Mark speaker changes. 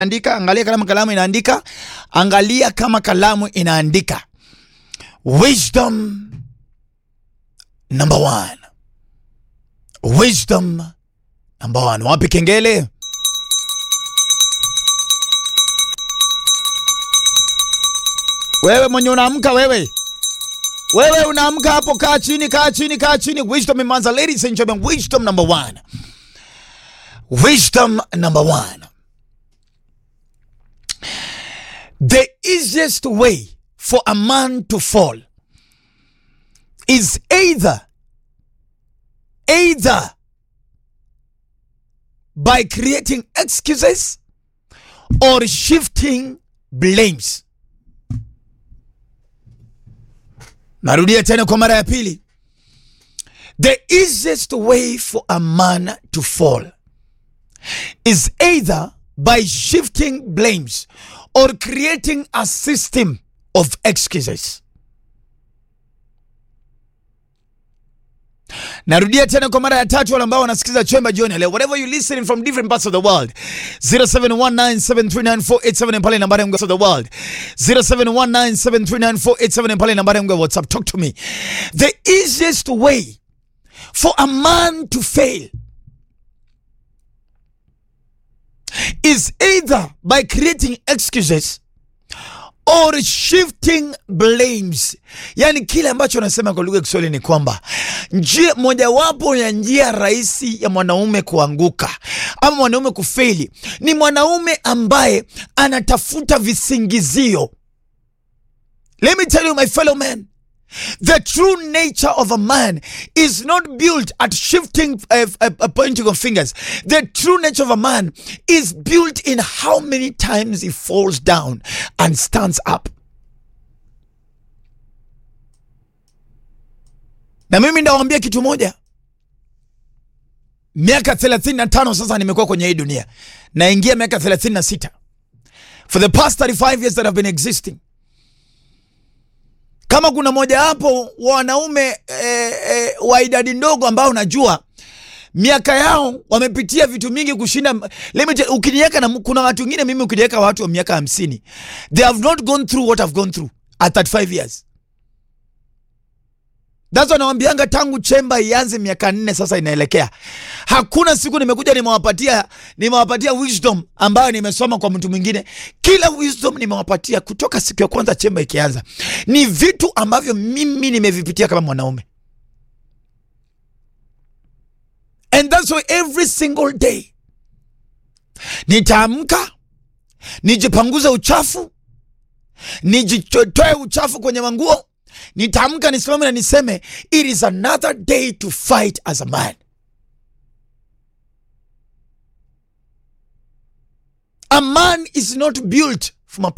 Speaker 1: andika, angalia kama kalamu inaandika, angalia kama kalamu inaandika. Wisdom number one. Wisdom number one. Wapi kengele? Wewe mwenye unaamka wewe. Wewe unaamka hapo, kaa chini, kaa chini, kaa chini. Wisdom imeanza, ladies and gentlemen. Wisdom number one. Wisdom number one. The easiest way for a man to fall is either either by creating excuses or shifting blames. Narudia tena kwa mara ya pili. The easiest way for a man to fall is either by shifting blames or creating a system of excuses. Narudia tena kwa mara ya tatu, wale ambao wanasikiza chemba jioni leo, whatever you listening from different parts of the world, 0719739487 pale nambari yangu of the world, 0719739487 pale nambari yangu ya WhatsApp. Talk to me. The easiest way for a man to fail is either by creating excuses or shifting blames. Yani kile ambacho anasema kwa lugha ya Kiswahili ni kwamba njia mojawapo ya njia rahisi ya mwanaume kuanguka ama mwanaume kufeli ni mwanaume ambaye anatafuta visingizio. Let me tell you my fellow men, The true nature of a man is not built at shifting, uh, uh, uh, pointing of fingers. The true nature of a man is built in how many times he falls down and stands up. Na mimi ndawambia kitu moja, miaka 35 sasa nimekuwa kwenye hii dunia, naingia miaka 36. For the past 35 years that I've been existing kama kuna mojawapo wanaume eh, eh, wa idadi ndogo ambao unajua miaka yao wamepitia vitu mingi kushinda limit. Ukiniweka na kuna watu wengine, mimi ukiniweka watu wa miaka hamsini, they have not gone through what I've gone through at 35 years. That's wanawambianga tangu chemba ianze miaka nne sasa inaelekea, hakuna siku nimekuja nimewapatia nimewapatia wisdom ambayo nimesoma kwa mtu mwingine. Kila wisdom nimewapatia kutoka siku ya kwanza chemba ikianza, ni vitu ambavyo mimi nimevipitia kama mwanaume, and that's why every single day nitaamka nijipanguze uchafu, nijitoe uchafu kwenye manguo nitaamka nisimame na niseme it is another day to fight as a man. A man is not built from a